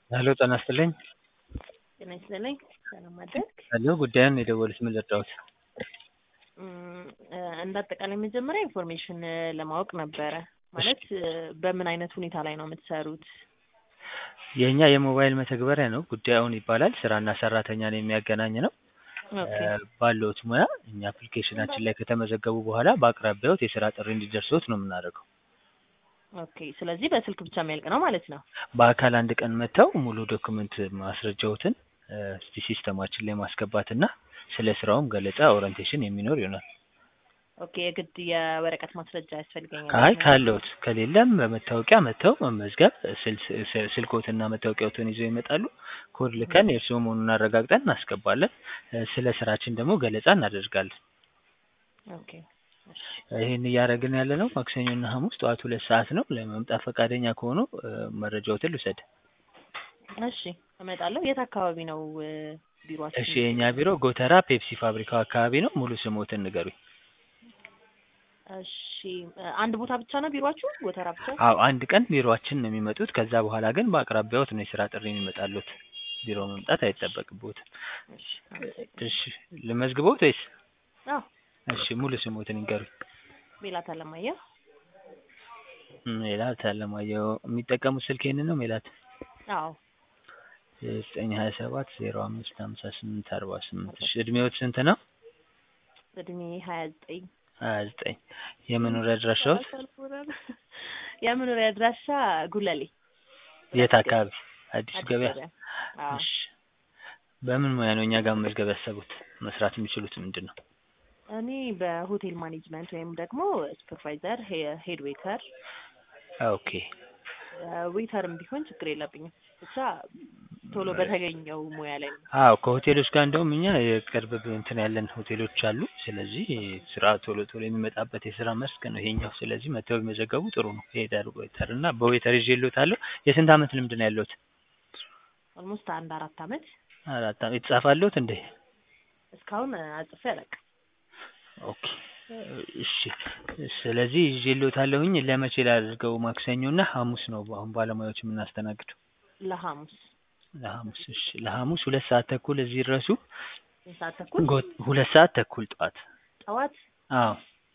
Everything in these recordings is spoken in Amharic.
ሄሎ ጤና ይስጥልኝ። ጤና ይስጥልኝ። ሰላም አደርክ? ሄሎ ጉዳዩን የደወሉት ምን ልርዳዎት? እንደ አጠቃላይ መጀመሪያ ኢንፎርሜሽን ለማወቅ ነበረ። ማለት በምን አይነት ሁኔታ ላይ ነው የምትሰሩት? የእኛ የሞባይል መተግበሪያ ነው። ጉዳዩን ይባላል ስራና ሰራተኛን የሚያገናኝ ነው። ኦኬ ባለዎት ሙያ እኛ አፕሊኬሽናችን ላይ ከተመዘገቡ በኋላ በአቅራቢያዎት የስራ ጥሪ እንዲደርስዎት ነው የምናደርገው። ኦኬ። ስለዚህ በስልክ ብቻ የሚያልቅ ነው ማለት ነው። በአካል አንድ ቀን መጥተው ሙሉ ዶክመንት ማስረጃዎትን እስቲ ሲስተማችን ላይ ማስገባትና ስለ ስራውም ገለጻ ኦሪንቴሽን የሚኖር ይሆናል። ኦኬ። የግድ የወረቀት ማስረጃ ያስፈልገኛል? አይ ካለዎት፣ ከሌለም በመታወቂያ መጥተው መመዝገብ ስል- ስልክዎትና መታወቂያዎትን ይዘው ይመጣሉ። ኮድ ልከን የእርስዎ መሆኑን አረጋግጠን እናስገባለን። ስለ ስራችን ደግሞ ገለጻ እናደርጋለን። ኦኬ። እሺ። ይህን እያደረግን ያለ ነው ማክሰኞና ሐሙስ ጠዋት ሁለት ሰዓት ነው። ለመምጣት ፈቃደኛ ከሆኑ መረጃዎትን ልውሰድ። እሺ እመጣለሁ። የት አካባቢ ነው ቢሮአችን? እሺ የእኛ ቢሮ ጎተራ ፔፕሲ ፋብሪካው አካባቢ ነው። ሙሉ ስሞትን ንገሩኝ። እሺ አንድ ቦታ ብቻ ነው ቢሮአችሁ? ጎተራ ብቻ? አዎ አንድ ቀን ቢሮአችን ነው የሚመጡት። ከዛ በኋላ ግን በአቅራቢያዎት ነው የስራ ጥሪ የሚመጣሉት። ቢሮ መምጣት አይጠበቅብዎትም። እሺ አመሰግናለሁ። እሺ ልመዝግቦት ወይስ? አዎ እሺ ሙሉ ስሞትን ይንገሩኝ። ሜላት አለማየሁ። ሜላት አለማየሁ። የሚጠቀሙት ስልክ ይሄንን ነው ሜላት? አዎ ዘጠኝ ሀያ ሰባት ዜሮ አምስት ሀምሳ ስምንት አርባ ስምንት እሺ እድሜዎት ስንት ነው? እድሜ ሀያ ዘጠኝ ሀያ ዘጠኝ የመኖሪያ አድራሻዎት? የመኖሪያ አድራሻ ጉለሌ የት አካባቢ? አዲስ አዲስ ገበያ? ገበያ። አዎ እሺ በምን ሙያ ነው እኛ ጋር መመዝገብ ያሰቡት? መስራት የሚችሉት ምንድን ነው? እኔ በሆቴል ማኔጅመንት ወይም ደግሞ ሱፐርቫይዘር፣ ሄድ ዌተር፣ ኦኬ ዌተርም ቢሆን ችግር የለብኝም። ብቻ ቶሎ በተገኘው ሙያ ላይ ነው። አዎ ከሆቴሎች ጋር እንደውም እኛ የቅርብ እንትን ያለን ሆቴሎች አሉ። ስለዚህ ስራ ቶሎ ቶሎ የሚመጣበት የስራ መስክ ነው ይሄኛው። ስለዚህ መተው ቢመዘገቡ ጥሩ ነው። ሄደር ዌተር እና በዌተር ይዤልዎታለሁ። የስንት አመት ልምድ ነው ያለዎት? ኦልሞስት አንድ አራት አመት አራት አመት የተጻፋለሁት እንዴ? እስካሁን አጽፌ አላውቅም። ኦኬ እሺ። ስለዚህ ይዤልዎታለሁኝ። ለመቼ ላድርገው? ማክሰኞ እና ሐሙስ ነው አሁን ባለሙያዎች የምናስተናግደው። ለሐሙስ ለሐሙስ እሺ። ለሐሙስ ሁለት ሰዓት ተኩል እዚህ ድረሱ። ስንት ሰዓት ተኩል? ጎ- ሁለት ሰዓት ተኩል ጠዋት። ጠዋት አዎ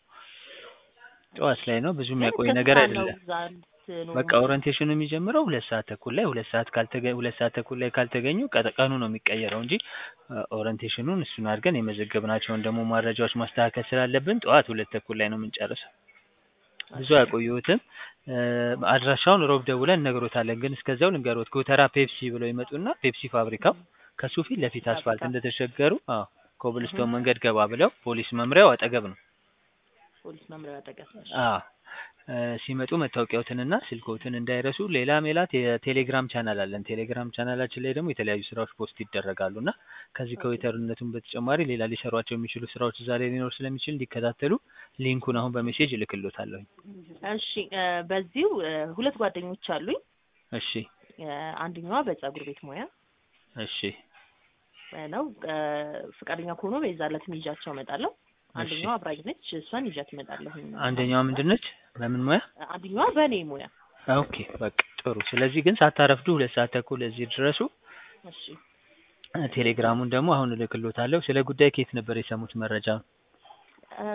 ጠዋት ላይ ነው። ብዙ ግን የሚያቆይ ከስንት ነገር ሰዓት ነው አይደለም። እዛ ልትኖሩ በቃ ኦሪንቴሽኑ የሚጀምረው ሁለት ሰዓት ተኩል ላይ ሁለት ሰዓት ካልተገ ሁለት ሰዓት ተኩል ላይ ካልተገኙ ቀጠ- ቀኑ ነው የሚቀየረው እንጂ ኦሪንቴሽኑን እሱን አድርገን የመዘገብናቸውን ደግሞ መረጃዎች ማስተካከል ስላለብን ጠዋት ሁለት ተኩል ላይ ነው የምንጨርሰው። ብዙ አያቆየዎትም። አድራሻውን ሮብ ደውለን እነግሮታለን። ግን እስከዚያው ልንገሮት ጎተራ ፔፕሲ ብለው ይመጡና ፔፕሲ ፋብሪካው ከሱ ፊት ለፊት አስፋልት ፋብሪካ። እንደተሸገሩ አዎ ኮብልስቶን መንገድ ገባ ብለው ፖሊስ መምሪያው አጠገብ ነው። ፖሊስ መምሪያ አጠገብ። አዎ እ ሲመጡ መታወቂያዎትንና ስልክዎትን እንዳይረሱ። ሌላ ሜላት የቴሌግራም ቻናል አለን። ቴሌግራም ቻናላችን ላይ ደግሞ የተለያዩ ስራዎች ፖስት ይደረጋሉ እና ከዚህ ከዌተርነቱም በተጨማሪ ሌላ ሊሰሯቸው የሚችሉ ስራዎች እዛ ላይ ሊኖር ስለሚችል እንዲከታተሉ ሊንኩን አሁን በሜሴጅ እልክሎታለሁኝ። እሺ እ በዚሁ እ ሁለት ጓደኞች አሉኝ። እሺ እ አንደኛዋ በጸጉር ቤት ሙያ እሺ ነው። እ ፈቃደኛ ከሆኑ በዛለትም ይዣቸው እመጣለሁ። አንደኛዋ አብራኝ ነች። እሷን ይዣት እመጣለሁ። አንደኛዋ ምንድን ነች? በምን ሙያ? አንደኛዋ በእኔ ሙያ። ኦኬ በቃ ጥሩ። ስለዚህ ግን ሳታረፍዱ ሁለት ሰዓት ተኩል እዚህ ድረሱ። እሺ ቴሌግራሙን ደግሞ አሁን እልክሎታለሁ። ስለ ጉዳይ ከየት ነበር የሰሙት መረጃ? እ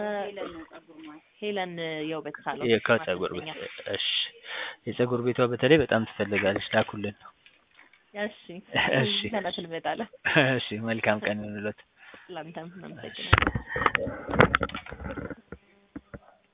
ሄለን የውበት ሳሎን ከጸጉር ቤት። ማሰልጠኛ። እሺ የጸጉር ቤቷ በተለይ በጣም ትፈልጋለች። ላኩልን። እሺ እሺ ለናት እንመጣለን። እሺ መልካም ቀን ይሁንልዎት። ላንተም እናመሰግናለን።